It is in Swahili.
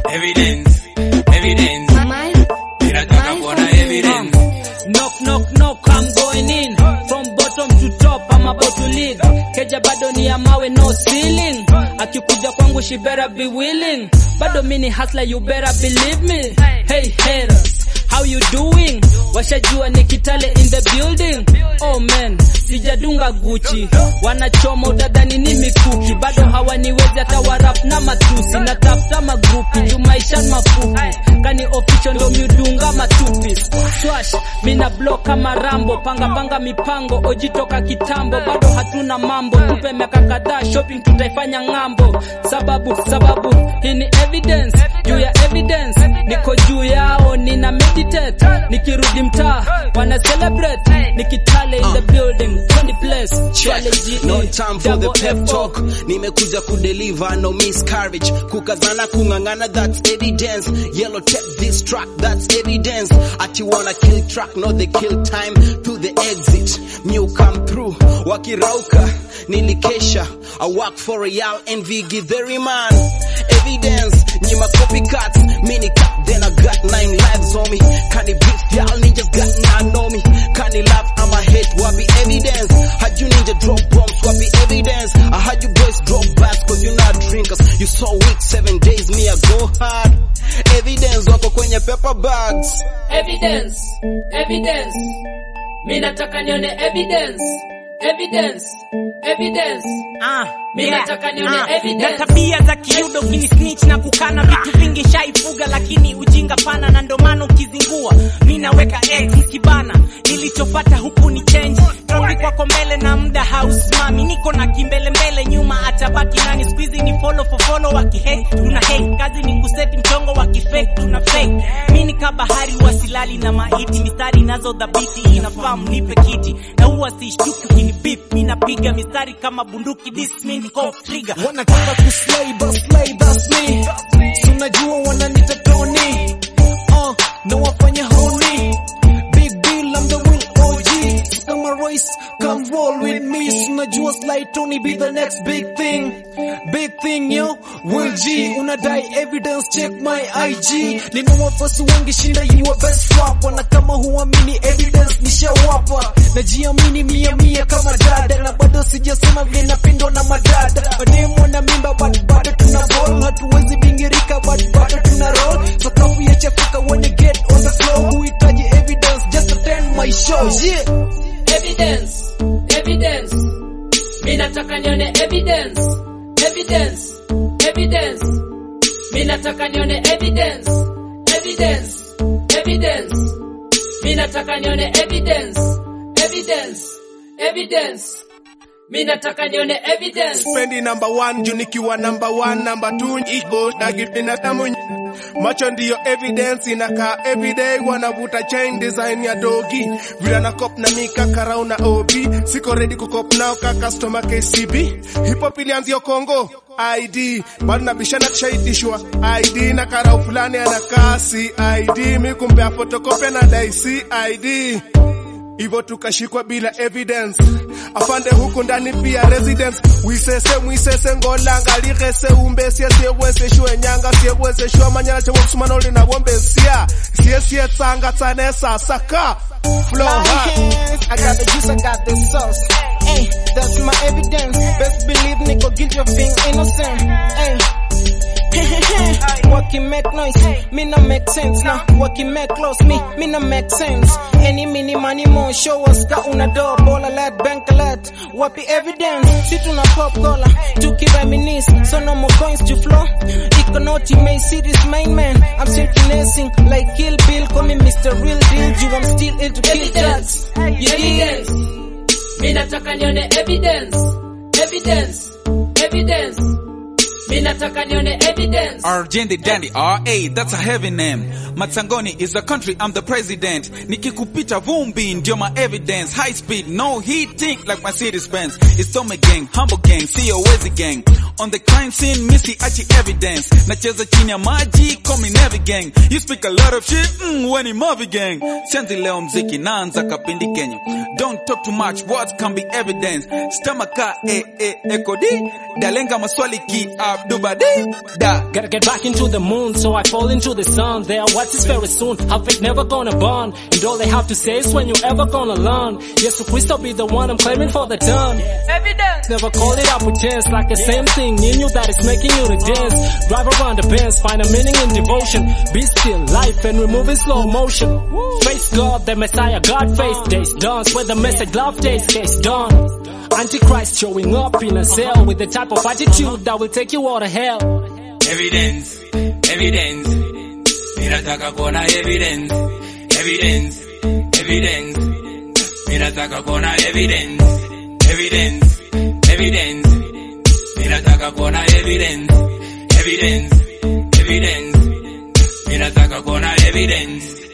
Evidence, evidence. Ninataka kuona evidence. Knock knock knock, I'm going in from bottom to top, I'm about to lead. Keja bado ni ya mawe, no ceiling. Akikuja kwangu she better be willing. Bado mini hustler, you better believe me. Hey haters, how you doing? Washajua ni Kitale in the building. Oh man, sijadunga Gucci. Wanachoma utadhani ni mikuki, bado hawaniwezi hata warap na matusi. Natafuta magrupi, juu maisha ni mafupi. Kani official ndo miudunga matupi. Swash, mina block kama Rambo, panga panga mipango, oji toka kitambo, bado hatuna mambo. Tupe miaka kadhaa, shopping tutaifanya ng'ambo. Sababu sababu hii ni evidence, juu ya evidence niko juu yao, nina meditate. Nikirudi mtaa wana celebrate, nikitale in the building, Tony place, Swale GE, No time for the double pep FO. talk. Nimekuja kudeliver, no miscarriage. Kukazana kungangana, that's evidence. Yellow tape this track, that's evidence. Ati wanna kill track, no they kill time to the exit. New come through, wakirauka, nilikesha. I work for Real Envy, give the man. Evidence, nyima copycats, mini cut, then I got nine lives on me. Kani beef, y'all ninjas got nine on me. Kani laugh, I'm a hate, wapi evidence. Had you ninja drop bombs, wapi evidence. I had you boys drop bats, cause you not drinkers. You so weak, seven days, me I go hard. Evidence, wako kwenye paper bags. evidence evidence mi nataka nione evidence evidence evidence Ah, Mi yeah, nataka nione ah, evidence. na tabia za kiudo kini snitch na kukana vitu vingi shaifuga, lakini ujinga pana na ndo maana ukizingua mi naweka x kibana. Nilichopata huku ni change, traffic wako mbele na muda hausimami, niko na kimbele mbele, nyuma atabaki nani? Squeezy ni follow for follow, wakihate tuna hate, kazi ni kuseti mchongo, wakifake tuna fake. Mi ni kabahari wasilali na maiti, mistari nazo dhabiti, inafaa mnipe kiti na huwa sishtuki ukinibip, mi napiga mistari kama bunduki, this mean off trigger wanataka kuslay but slay that's me si unajua wananita Tony uh, na wafanya honi big deal I'm the real OG so kama Royce come roll with me si unajua Sly Tony be the next big thing big thing yo Will G unadai evidence check my IG nina wafuasi wengi shinda your best rapper na kama huamini evidence nishawapa najiamini mia mia kama dada na bado sijasema vile napendwa na madada mademo na mimba but bado tuna ball hatuwezi bingirika but bado tuna roll sakafu ya chafuka when you get on the floor huhitaji evidence just attend my show yeah evidence evidence mi nataka nione evidence evidence evidence mi nataka nione evidence evidence evidence mi nataka nione evidence evidence evidence mi nataka nione evidence Spendi number one, juu nikiwa number one, number two iko na kibinadamu. Macho ndiyo evidence, inakaa everyday, wanavuta chain design ya dogi. Vile na cop na mika karau na OB, siko ready kukop nao ka customer KCB. Hip hop ilianzia Kongo, ID, bado nabishana tushaitishwa ID na karau fulani anakaa CID, mi kumpea photocopy na dai CID hivyo tukashikwa bila evidence afande huku ndani pia residence wisese mwisese ngolanga ligese umbesie sieweseshwe nyanga sieweseshwa manyala chewosumanoli nawombesia siesietsanga tsanesasaka flow hard. I got the juice, I got the sauce. Hey, that's my evidence. Best believe Nico guilty of being innocent. Hey. What can make noise? Me no make sense now. What can make close? Me, me no make sense. Any mini money more show us ka una door ball alert bank alert. Wapi evidence? Sit on a pop collar. To keep reminisce. So no more coins to flow. Econauti may see this main man. I'm still finessing like Kill Bill. Call me Mr. Real Deal. You I'm still ill to kill drugs. You dig? evidence mi nataka nione evidence evidence evidence mi nataka nione evidence Arjendi Dandy, RA, that's a heavy name. Matsangoni is the country, I'm the president. Nikikupita vumbi, ndio my evidence. High speed, no heating like Mercedes Benz. It's Tome Gang, Humble Gang, Sio Wezi Gang. On the crime scene, Missy Achi evidence. Nacheza chini ya maji, call me Navy Gang. You speak a lot of shit, mm, when Mavi Gang. Senzi leo mziki, naanza kapindi Kenya. Don't talk too much, words can be evidence. Stamaka, eh, eh, ekodi. Dalenga maswali ki, ah, duba di da. Gotta get back into the moon, so I fall into the sun. There, what is very soon? How fake never gonna burn. And all they have to say is when you ever gonna learn. Yes, so Christ be the one I'm claiming for the turn. Evidence. Never call it out pretense, like the same thing in you that is making you to dance. Drive around the bends, find a meaning in devotion. Be still, life, and remove in slow motion. Face God, the Messiah, God face days done. Spread the message, love days, case done. Antichrist showing up in a cell with the type of attitude that will take you out of hell. evidence evidence ninataka kuona evidence evidence evidence ninataka kuona evidence evidence evidence ninataka kuona evidence evidence evidence ninataka kuona evidence